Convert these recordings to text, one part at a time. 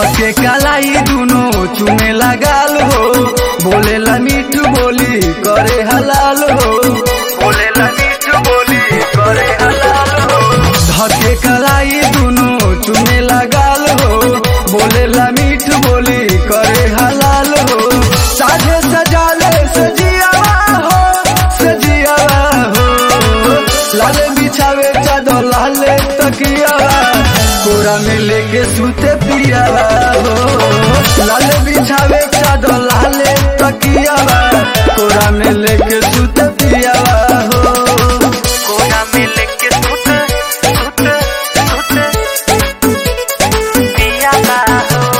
धके कलाई दुनो चुमे लगाल हो बोलेला मीठ बोली करे हलाल हो बोलेला मीठ बोली करे हलाल हो धके कलाई दुनो चुमे लगाल हो बोलेला मीठ बोली करे हलाल हो साझे सजाले सजियावा हो सजियावा हो लाले बिछावे चादर लाले तकियावा कोरा में लेके सूते पियावा हो लाले बिछावे चादर लाले तकियावा कोरा में लेके सूते पियावा हो कोना में लेके सुत सुत सुत पिया बा हो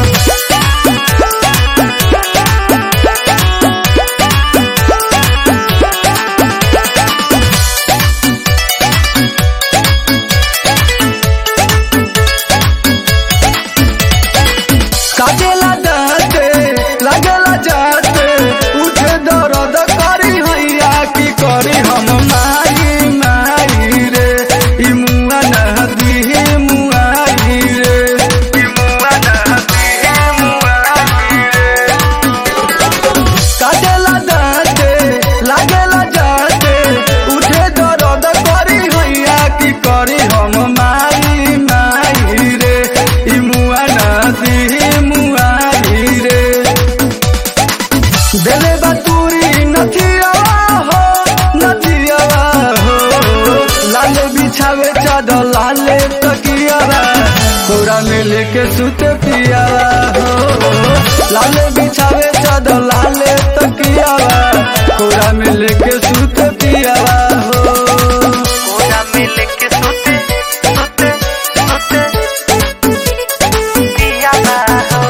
काटेला दाते लागेला जाते उठे दर्द करी हैया की करी हम माई माई रे ई मुआ नदी मुआई रे ई मुआ नदी मुआई रे काटेला दाते लागेला जाते उठे दर्द करी हैया की करी हम माई माई रे ई मुआ नदी मुआई रे देले बातुरी नथियावा हो नथियावा हो लाले बिछावे चादर लाले तकियावा कोरा में लेके सुते पियावा हो लाले बिछावे चादर लाले तकियावा कोरा में लेके सुते पियावा हो कोना में लेके सुत सुत सुत पिया बा हो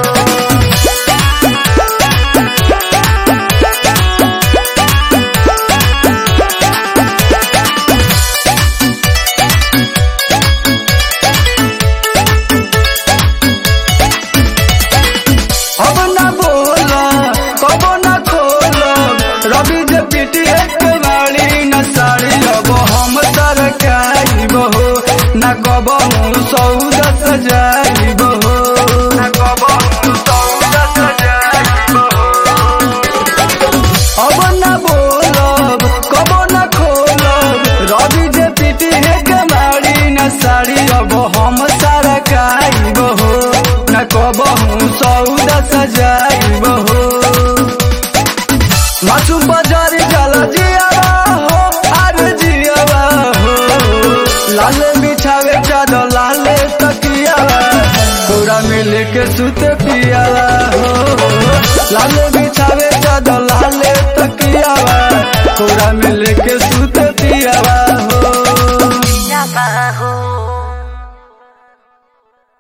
अब ना बोला कब ना खोला रवि जे पिटी एक वाली न साड़ी अब हम सरकारी बहो न कब सौदा सजा